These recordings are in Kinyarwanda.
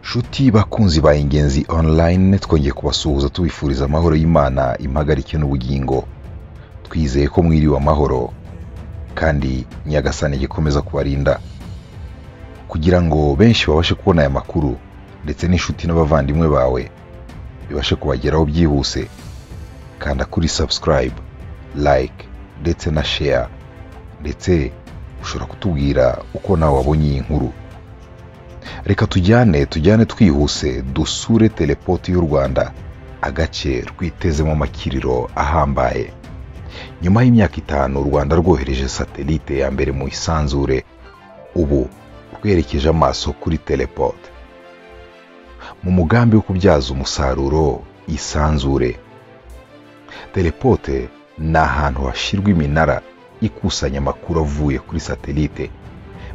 Nshuti bakunzi ba Ingenzi Online twongeye kubasuhuza tubifuriza amahoro y'Imana impagarike n'ubugingo. Twizeye ko mwiriwe amahoro kandi Nyagasani igikomeza kubarinda kugira ngo benshi babashe kubona aya makuru ndetse n'inshuti n'abavandimwe bawe bibashe kubageraho byihuse. Kanda kuri subscribe, like ndetse na share ndetse ushobora kutubwira uko nawe wabonye iyi nkuru. reka tujyane tujyane twihuse dusure telepoti y'u rwanda agace rwitezemo amakiriro ahambaye nyuma y'imyaka itanu u rwanda rwohereje satelite ya mbere mu isanzure ubu rwerekeje amaso kuri telepoti mu mugambi wo kubyaza umusaruro isanzure telepote ni ahantu hashyirwa iminara ikusanya amakuru avuye kuri satelite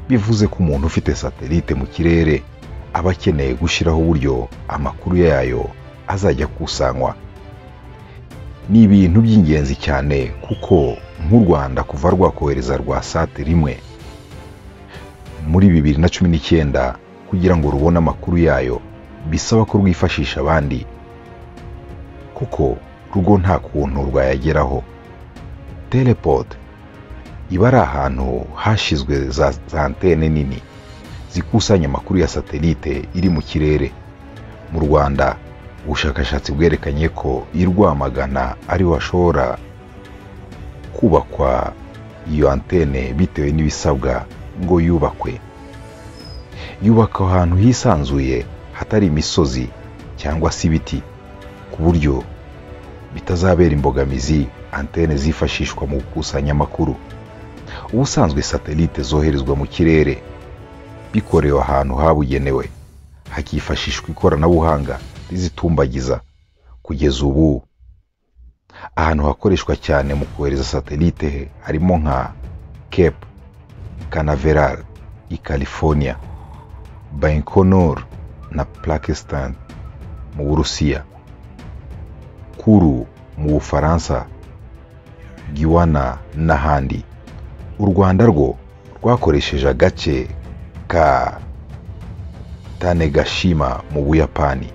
bivuze ko umuntu ufite satelite mu kirere aba akeneye gushyiraho uburyo amakuru yayo azajya akusanywa ni ibintu by'ingenzi cyane kuko nk'u rwanda kuva rwakohereza rwa sate rimwe muri bibiri na cumi n'icyenda kugira ngo rubone amakuru yayo bisaba ko rwifashisha abandi kuko rugo nta kuntu rwayageraho teleport iba ari ahantu hashyizwe za za antene nini zikusanya amakuru ya satelite iri mu kirere mu rwanda ubushakashatsi bwerekanye ko i rwamagana ariho hashobora kubakwa iyo antene bitewe n'ibisabwa ngo yubakwe yubakwa ahantu hisanzuye hatari imisozi cyangwa se ibiti ku buryo bitazabera imbogamizi antene zifashishwa mu gukusanya amakuru ubusanzwe satelite zoherezwa mu kirere bikorewe ahantu habugenewe hakifashishwa ikoranabuhanga rizitumbagiza kugeza ubu ahantu hakoreshwa cyane mu kohereza satelite harimo nka cape canaveral i california baikonur na pakistan mu burusiya kuru mu bufaransa giwana n'ahandi u rwanda rwo rwakoresheje agace ka tanegashima mu buyapani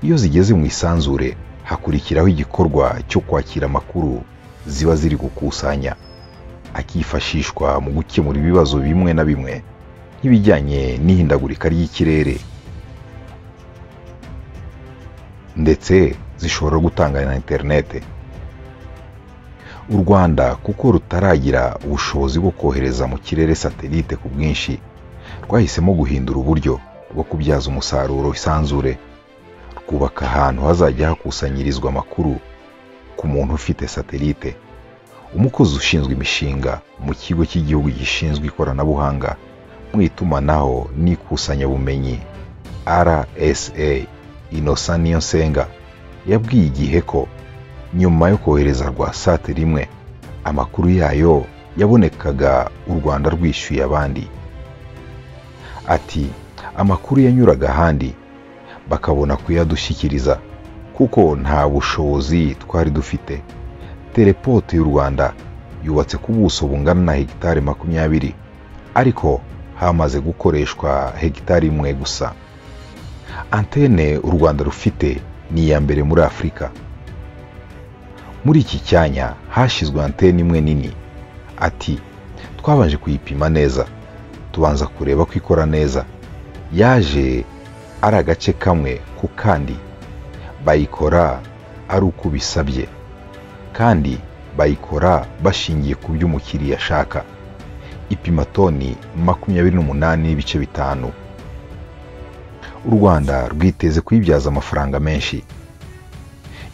iyo zigeze mu isanzure hakurikiraho igikorwa cyo kwakira amakuru ziba ziri gukusanya akifashishwa mu gukemura ibibazo bimwe na bimwe nk'ibijyanye n'ihindagurika ry'ikirere ndetse zishobora gutanga na interinete u rwanda kuko rutaragira ubushobozi bwo kohereza mu kirere satelite ku bwinshi rwahisemo guhindura uburyo bwo kubyaza umusaruro isanzure rwubaka ahantu hazajya hakusanyirizwa amakuru ku muntu ufite satelite umukozi ushinzwe imishinga mu kigo cy'igihugu gishinzwe ikoranabuhanga mu itumanaho n'ikusanyabumenyi rsa inosa nsenga yabwiye igihe ko nyuma yo kohereza rwa sate rimwe amakuru yayo yabonekaga u rwanda rwishyuye abandi ati amakuru yanyuraga ahandi bakabona kuyadushyikiriza kuko nta bushobozi twari dufite telepote y'u rwanda yubatse ku buso bungana na hegitari makumyabiri ariko hamaze gukoreshwa hegitari imwe gusa antene u rwanda rufite ni iya mbere muri afurika muri iki cyanya hashyizwe antene imwe nini ati twabanje kuyipima neza tubanza kureba ko ikora neza yaje ari agace kamwe ku kandi bayikora ari uko bisabye kandi bayikora bashingiye ku byo umukiriya ashaka ipima toni makumyabiri n'umunani n'ibice bitanu u rwanda rwiteze kuyibyaza amafaranga menshi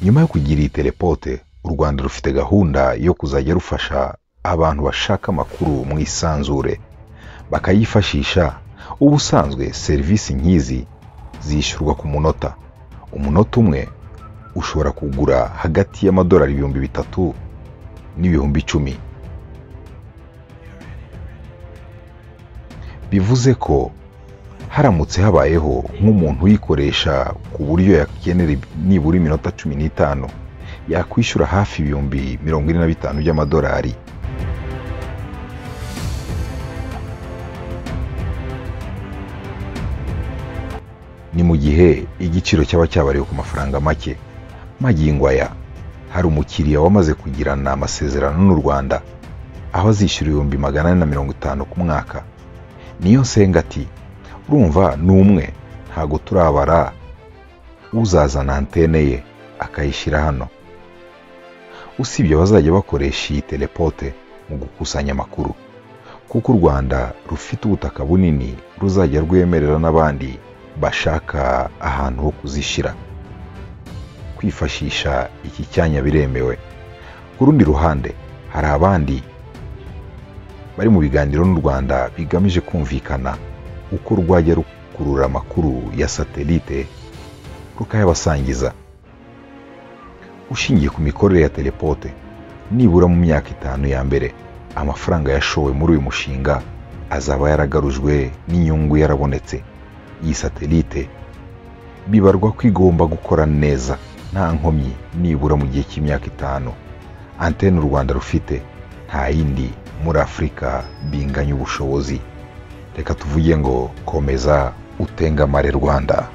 nyuma yo kugira iyi telepote u rwanda rufite gahunda yo kuzajya rufasha abantu bashaka amakuru mu isanzure bakayifashisha ubusanzwe serivisi nk'izi zishyurwa ku munota umunota umwe ushobora kugura hagati y'amadolari ibihumbi bitatu n'ibihumbi icumi bivuze ko haramutse habayeho nk'umuntu uyikoresha ku buryo yakenera nibura iminota cumi n'itanu yakwishyura hafi ibihumbi mirongo ine na bitanu by'amadolari gihe igiciro cyaba cyabariwe ku mafaranga make magingo aya hari umukiriya wamaze kugirana amasezerano n'u rwanda aho azishyura ibihumbi magana ane na mirongo itanu ku mwaka niyo nsenga ati urumva ni umwe ntabwo turabara uzazana antene ye akayishyira hano usibye bazajya bakoresha iyi telepote mu gukusanya amakuru kuko u rwanda rufite ubutaka bunini ruzajya rwemerera n'abandi bashaka ahantu ho kuzishyira kwifashisha iki cyanya biremewe ku rundi ruhande hari abandi bari mu biganiro n'u rwanda bigamije kumvikana uko rwajya rukurura amakuru ya satelite rukayabasangiza ushingiye ku mikorere ya telepote nibura mu myaka itanu ya mbere amafaranga yashowe muri uyu mushinga azaba yaragarujwe n'inyungu yarabonetse iyi satelite bibarwa ko igomba gukora neza nta nkomyi nibura mu gihe cy'imyaka itanu antene u rwanda rufite nta yindi muri afurika binganya ubushobozi reka tuvuge ngo komeza utengamare rwanda